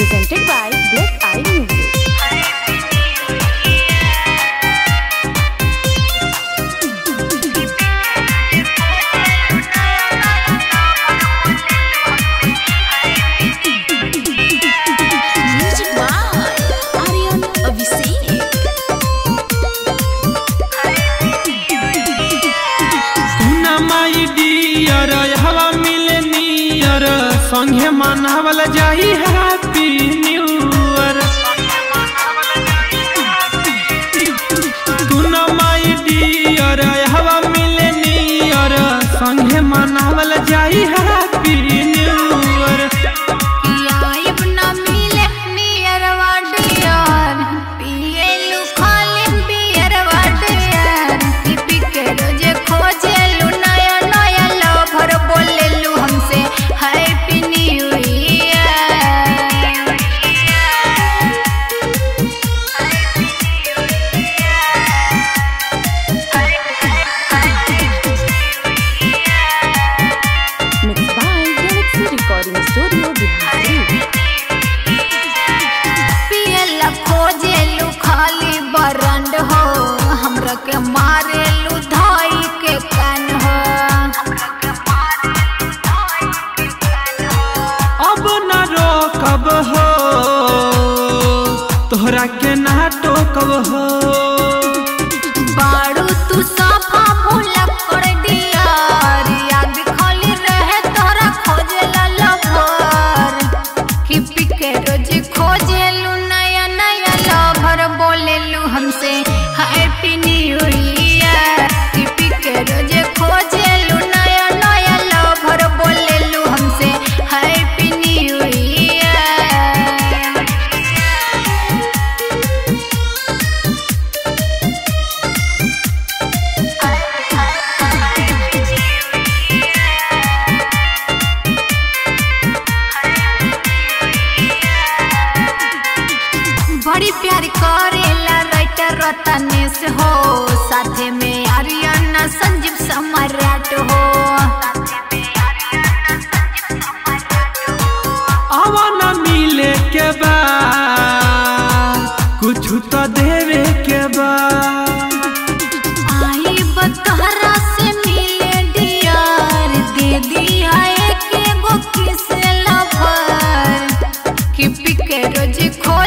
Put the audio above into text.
presented by Black Eye Music. Music by Aryan Abhishek. सुना my dear हवा मिले नियर संगे मनावल जाई हैप्पी न्यू ईयर सुना माई डियर हवा मिले नियर संगे मनावल जाई हैप्पी न्यू ईयर लाइव न मिले नियर वाडियर पिएलु खाली बियर वाडियर टिपी के रोजे खोजेलु नया नया लवर बोलेलु हमसे happy new Mixed by Galaxy Recording Studio, Bihar. पियला खोजेलु खाली बरंड हो हमरा के मारेलु धाई के कान हो अब न रोकब हो तोहरा के ना टोकब हो बाड़ू तू साफा भूला कर दिया याद खाली रहे तोरा खोजेला लवर कि पिके रोज खोजेलू नया नया लवर बोलेलू हमसे हैप्पी न्यू ईयर कि पिके रोज खोजेलू नया नया लवर बोलेलू हमसे हैप्पी न्यू ईयर बड़ी प्यार करेला राइटर रतनेश हो साथे में आर्यन संजीव सम्राट हो आवा न मिले के बा कुछ तो देवे के बा आई बतहरा से मिले डियार दे दिया एक एगो किस लवर कि पिके रोज खो